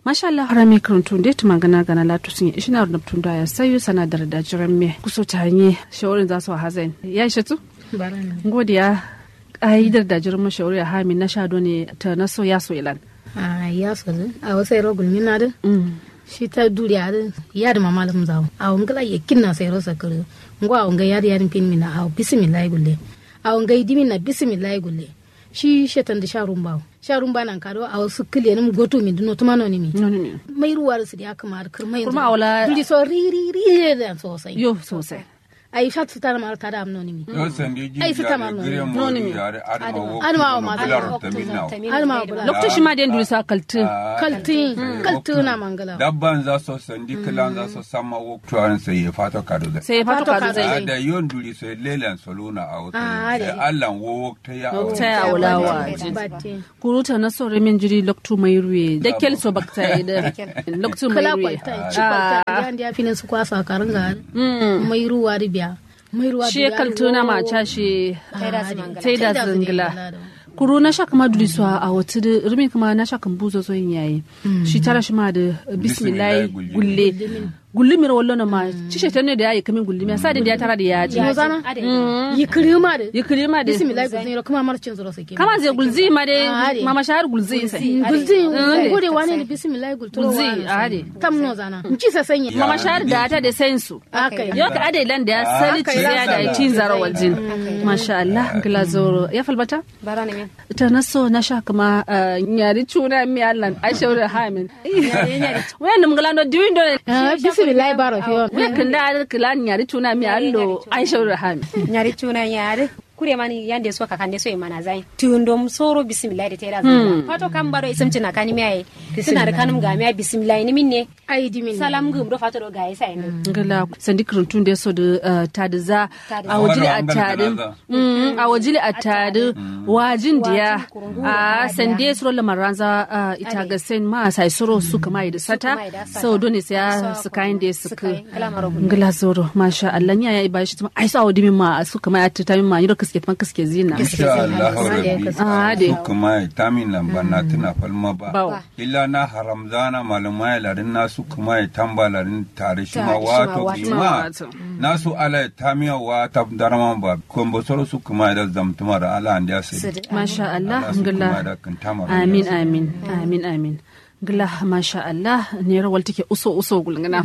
masha Allah harami karantun da ta magana gana latu sun yi ishina da tun da ya sayo sanadar da jiran me kuso ta hanye shawarin za su hazain ya ishe tu godiya ƙa'idar da jiran mashawari a hami na shado ne ta na so ya so ilan a ya so a wasu yaro gulmi na da shi ta duri a ya da mama lam zawo a wangala ya kinna sai rosa kare ngo a wanga ya da yarin pin mina a bismillah gulle a wanga idimi na bismillah gulle shi shetan da sharun bawo sharun ba nan kado a wasu kile nim goto mi duno tuma no mi mai ruwa da su da kamar kirmai Kurma awla- duri so ri ri ri da sosai yo sosai ai shat su tara mar tada am no mi Yo sandi ji Ai, su yare tama no. gire mo No, ni mi. yare adama wo Adama kuno wo ma- bular Adama- taminna. har ma bula lokacin shi ma da yanzu sa kaltin kaltin kaltin na mangala Dabban za su sandi kilan za su sama wo tuwarin sai ya fata kado da. sai ya fato Fato ka ka zai zai. Da yon duri sai lelan soluna a wata. Ah, Sai da- Allah wo ta ya a ta ya wata. wula wa Batte. kuruta na so remin jiri loktu mai ruwe da kel so bakta da loktu mai kala ruwe kwalta ci kwalta yan da filin su kwasa karin ga mai ruwa ribiya mai ruwa shi ya kaltuna ma ca shi tai da zingila zingila kuru na shaka ma duli suwa a wata da rumi kuma na shaka buzo zo yin yayi shi tara shi ma da bismillah Bismillah gulle gulle mir wallo na ma ci shi ne da yayi kamin gulle mi sa da ya tara da yaji no zana yi kirima da yi kiri ma da bismillah gulzin kuma marcin zuro sake kama zai gulzi ma Ah, da ade. mama shahar gulzi sai gulzin ade. gode wani da bismillah gulturo Gulzi, wani ade. tam no zana ci sa sanya mama shahar da ta da sensu akai yau ka ade lan da ya sali ci ya da cin zara waljin masha Allah gila zoro ya falbata bara ne ta na so na sha kuma uh, nyari chuna mi allan a shawara hamin wayan num galando diwindo Ah, bismillah baro fiyo we kan da kala nyari chuna mi allo a shawara hamin nyari tuna nyari kure mani yande so ka kande so e mana zai tundom soro bismillah da tera zuwa fato kan baro isam tina kani mi ai suna da kanum ga mi ai bismillah ni minne ai dimin salam gum do fato do ga isa ina ngala sandi kirantun da so da uh, tadi za Tadi a wajili a Wani wangan tadi galaza. Mm, a wajili a tadi wajin diya a sande suro lamaranza uh, ita ga sen ma sai suro su kama da sata kama da sata. so dole sai ya su kayan da su Su kayan, kala maro gudu. ngala zoro masha Allah ya yi bashi tuma ai sa wadi min ma su kama ya ta min ma yiro kaske fan kaske zina Insha Allah rabbi. Ah, de. Su kuma ya tamin lamba na tuna falma ba. Bawo. Illa na haramzana malamai larin nasu kuma ya tamba larin tare shi ma Tare shi ma wato wato. bima. Wato. Nasu ala ya tamiya wa ta darman ba. Kombo soro su kuma ya da zamtuma da ala an da sai. masha Allah Allah su kuma ngala da kan tamar. amin amin amin amin ngala masha Allah ne rawal take uso uso gulngana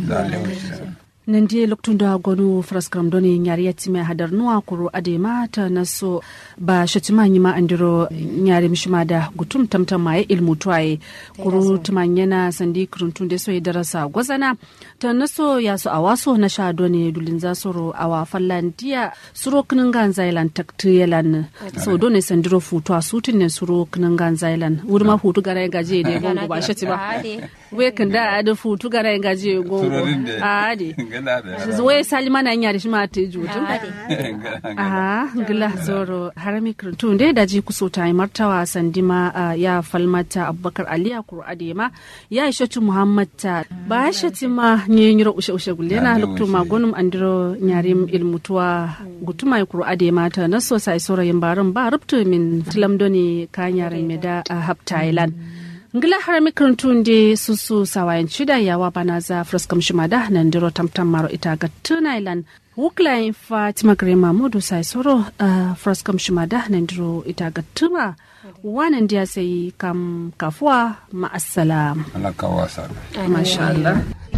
nan die loktun da gonu fraskram doni nyari yatime hadar nuwa kuro ade mata na so ba shatima nyima andiro nyari mishima da gutum tamtam mai ilmu tuwaye kuro tumanyana sandi kuruntun de so darasa gwazana ta na so ya so awaso na sha doni dulin za soro awa fallan dia suro kinin gan zailan takti yalan so doni sandiro futu a sutin ne suro kinin gan zailan wurma futu gara gaje de gongo ba shatima we kan da adu futu gara gaje gongo Surorin da. ade Gala da. wai salima na nyari shima te jutu Gala. ah gila zoro harami kirtun dai daji kuso ta yi martawa sandima ah, ya falmata abubakar aliya kuro adema ya ishatu muhammad ta ba shati ma ne nyiro ushe ushe gulle na Ade luktu ushe. magunum andiro nyarim ilmutuwa gutuma ya kuro adema ta na so sai sorayin barin ba rubtu min tilamdoni kanyarin me da ah, hab thailand ngila harami kirtun de susu sawayan shida yawa bana za fraskam shimada nan diro tamtam maro ita ga tunailan wuklayin fatima grema modu sai soro uh, fraskam shimada nan diro ita ga tuma wanan dia sai kam kafuwa ma'assalam Allah ka wasa. masha Allah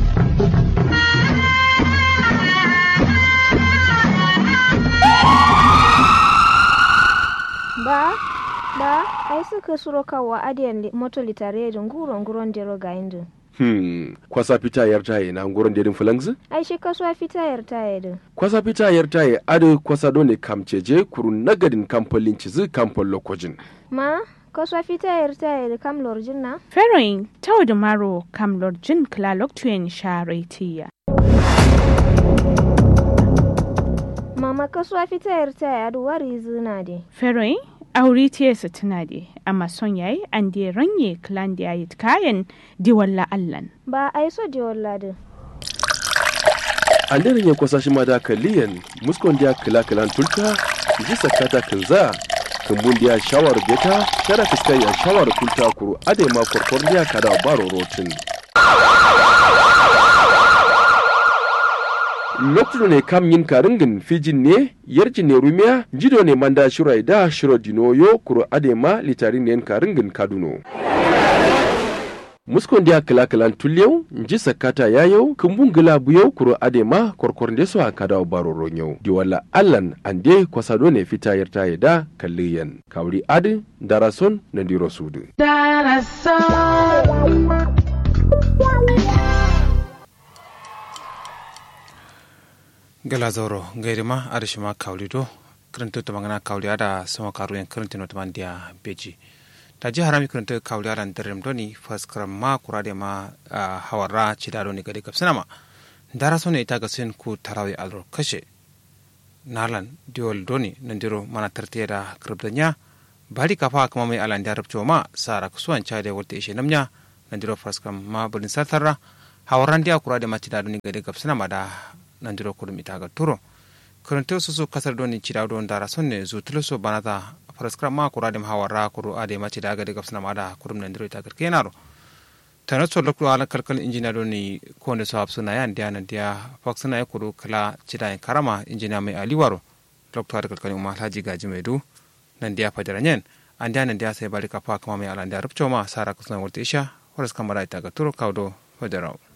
ba ba ai suka suro kawa adiyan li- moto litare da nguro nguron dero ga indu Hmm, kwasa fita yar taye na ngoron dedin fulangzi? ai shi kasuwa fita yar taye da Kwasa fita yar taye adu kwasa dole kamceje kuru nagadin kamfolin cizi kamfol lokojin. ma kasuwa fita yar taye da kam lorjin na Feroin tawda maro kam lorjin klalok tuyen sharetiya. mama kasuwa fita yar taye adu wari zina de Feroin auri tiyesa tuna de amma son yayi an de ranye klan da yayi kayan diwalla allan. ba ai so de wallade Anderin ya kwasa shi ma da kaliyan muskon dia kila kilan tulta ji sakata kinza kumbun dia shawar beta kada fiskai ya shawar kulta kuru ade ma korkor dia kada baro rotin. loktudo ne kam yin karingin fijin ne yarji ne rumiya jido ne manda shirai da shiro dinoyo kuro adema litarin ne karingin kaduno muskon dia kala kalan tulyau nji sakata yayau kumbun gila buyau kuro adema korkornde so akada baro ronyau diwala allan ande kwasado ne fita yarta yada kalliyan kawri adi darason na diro sudu gala zoro gairima arishima kaulido kirinto to mangana kauli ada sama karu yang kirinto no teman dia beji taji harami kirinto kauli ada nderem doni fas kram ma kurade ma ah, hawara chidado ni gadi kapsana ma dara sone ita gasin ku tarawi alro kashe nalan diol doni nandiro mana tertieda kirbdanya bali kafa kama mai alan darab ma sara kusuan chade wolte ishe namnya nandiro fas kram ma bulin satarra hawaran dia kurade ma chidado ni gadi kapsana ma da nandiro kudum itaga turo kurante susu kasar doni cida don dara sonne zu tuluso banata faraskra ma kuradem hawara kuru ade ma cida ga de gapsna ma da kurum nandiro itaga kenaro tana so lokko ala kalkal injina doni konde so hapsuna yan dia nan dia faksuna ya kuru kala cida en karama injina mai aliwaro lokto ada kalkal umma haji gaji mai du nan dia fajara nyen an dia nan dia sai bari kafa kama mai ala dia rupcho ma sara kusna wolte isha faraskra ma da itaga turo kawdo fajarao